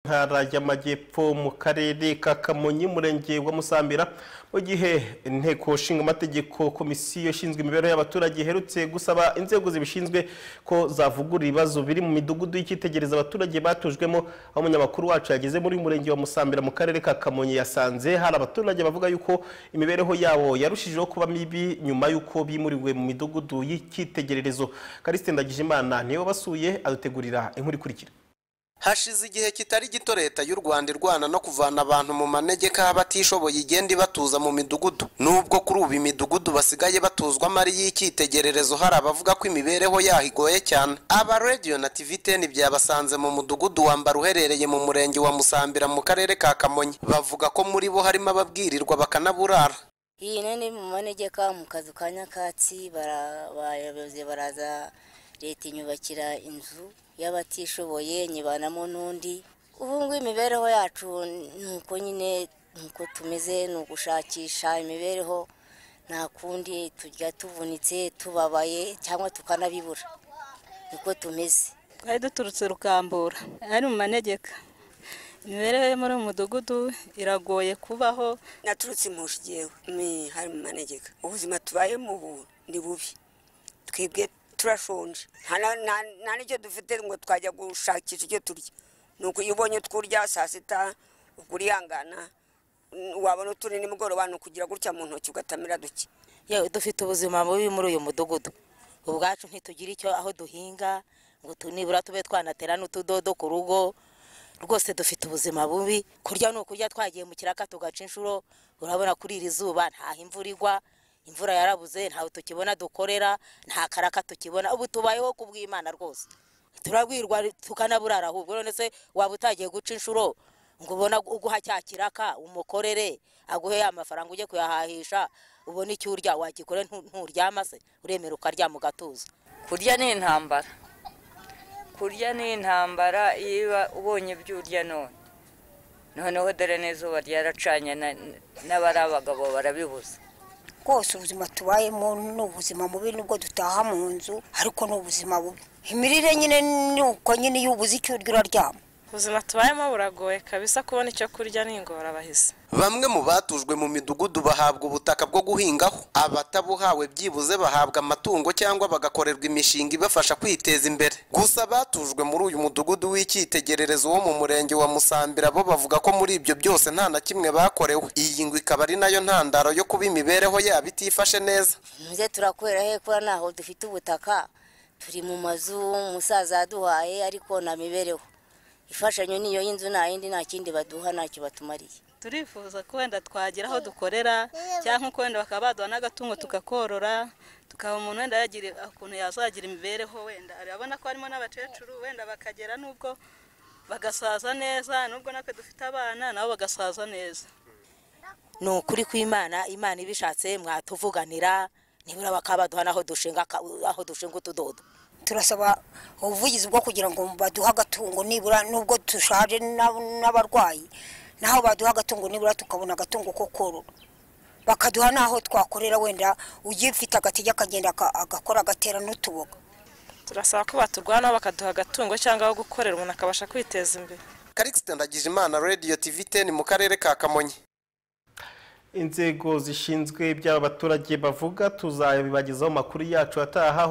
ntara y'amajyepfo mu karere ka kamonyi umurenge wa musambira mu gihe inteko ishinga amategeko komisiyo ishinzwe imibereho y'abaturage iherutse gusaba inzego zibishinzwe ko zavugurura ibibazo biri mu midugudu y'icyitegererezo abaturage batujwemo aho umunyamakuru wacu yageze muri uyu murenge wa musambira mu karere ka kamonyi yasanze hari abaturage bavuga yuko imibereho yabo yarushijeho kuba mibi nyuma y'uko bimuriwe mu midugudu y'icyitegererezo karisite ndagijimana niwe wabasuye adutegurira inkuru ikurikira hashize igihe kitari gito leta y'u rwanda irwana no kuvana abantu mu manegeka abatishoboye igenda ibatuza mu midugudu nubwo kuri ubu imidugudu basigaye batuzwamo ari iy'icyitegererezo hari abavuga ko imibereho yaho igoye cyane aba radiyo na tiviteni byabasanze mu mudugudu wambara uherereye mu murenge wa musambira mu karere ka kamonyi bavuga ko muri bo harimo ababwirirwa bakanaburara iyi nini mu manegeka mu kazu ka nyakatsi bara- abayobozi baraza leta inyubakira inzu y'abatishoboye nyibanamo n'undi ubu ngubu imibereho yacu ni uko nyine ni uko tumeze ni ugushakisha imibereho nta kundi tujya tuvunitse tubabaye cyangwa tukanabibura niko tumeze twari duturutse rukambura ari mu manegeka imibereho yo muri uyu mudugudu iragoye kubaho naturutse impushi yewe ni hari mu manegeka ubuzima tubayemo ubu ni bubi twebwe turashonje nta na- nta- nta n'icyo dufite ngo twajya gushakisha icyo turya ni uko iyo ubonye utwurya saa sita ubwo urihangana wabona utundi nimugoroba ni ukugira gutya mu ntoki ugatamira duke yewe dufite ubuzima bubi muri uyu mudugudu ubwacu ntitugira icyo aho duhinga ngo tu- nibura tube twanatera n'utudodo ku rugo rwose dufite ubuzima bubi kurya ni ukurya twagiye mu kiraka tugaca inshuro urabona kuri iri zuba ntaho imvura igwa imvura yarabuze ntawe tukibona dukorera nta karaka tukibona ubu tubayeho ku bw'imana rwose turabwirwa tukanaburara ahubwo none se waba utagiye guca inshuro ngo ubona uguha cya kiraka umukorere aguhe ya mafaranga ujye kuyahahisha ubone icyo urya wagikore ntu- nturyama se uremera ukaryama ugatuza kurya ni intambara kurya ni intambara iyo uba ubonye ibyo urya none noneho dore n'izuba ryaracanye na- n'abari abagabo barabibuza rwose ubuzima tubayemo ni ubuzima bubi nubwo dutaha mu nzu ariko ni ubuzima bubi imirire nyine ni uko nyine iyo ubuze icyo urya uraryama ubuzima tubayemo buragoye kabisa kubona icyo kurya ni ingorabahizi Bamwe mu batujwe mu midugudu bahabwa ubutaka bwo guhingaho, abatabuhawe byibuze bahabwa amatungo cyangwa bagakorerwa imishinga ibafasha kwiteza imbere. Gusa abatujwe muri uyu mudugudu w'icyitegererezo wo mu murenge wa Musambira bo bavuga ko muri ibyo byose nta na kimwe bakorewe. Iyi ngo ikaba ari nayo ntandaro yo kuba imibereho yabo itifashe neza. muze turakorera he kubera ntaho dufite ubutaka turi mu mazu umusaza yaduhaye ariko nta mibereho ifashanyo niyo y'inzu nta yindi nta kindi baduha ntacyo batumariye turifuza ko wenda twagira aho dukorera cyangwa uko wenda bakaba baduha n'agatungo tukakorora tukaba umuntu wenda yagira ukuntu yazagira imibereho wenda urabona ko harimo n'abakecuru wenda bakagera n'ubwo bagasaza neza n'ubwo natwe dufite abana nabo bagasaza neza ni ukuri kw'imana imana ibishatse mwatuvuganira nibura bakaba baduha n'aho dushinga aka- aho dushinga utudodo turasaba ubuvugizi bwo kugira ngo baduhe agatungo nibura nubwo dushaje n'ab- n'abarwayi naho baduha agatungo nibura tukabona agatungo ko korora bakaduha n'aho twakorera wenda ugifite agatege akagenda aka- agakora agatera n'utuboga turasaba ko baturwanaho bakaduha agatungo cyangwa aho gukorera umuntu akabasha kwiteza imbere Karikisita Ndagijimana, Radio TV 10 mu karere ka Kamonyi. inzego zishinzwe iby'aba baturage bavuga tuzabibagezaho amakuru yacu ataha aho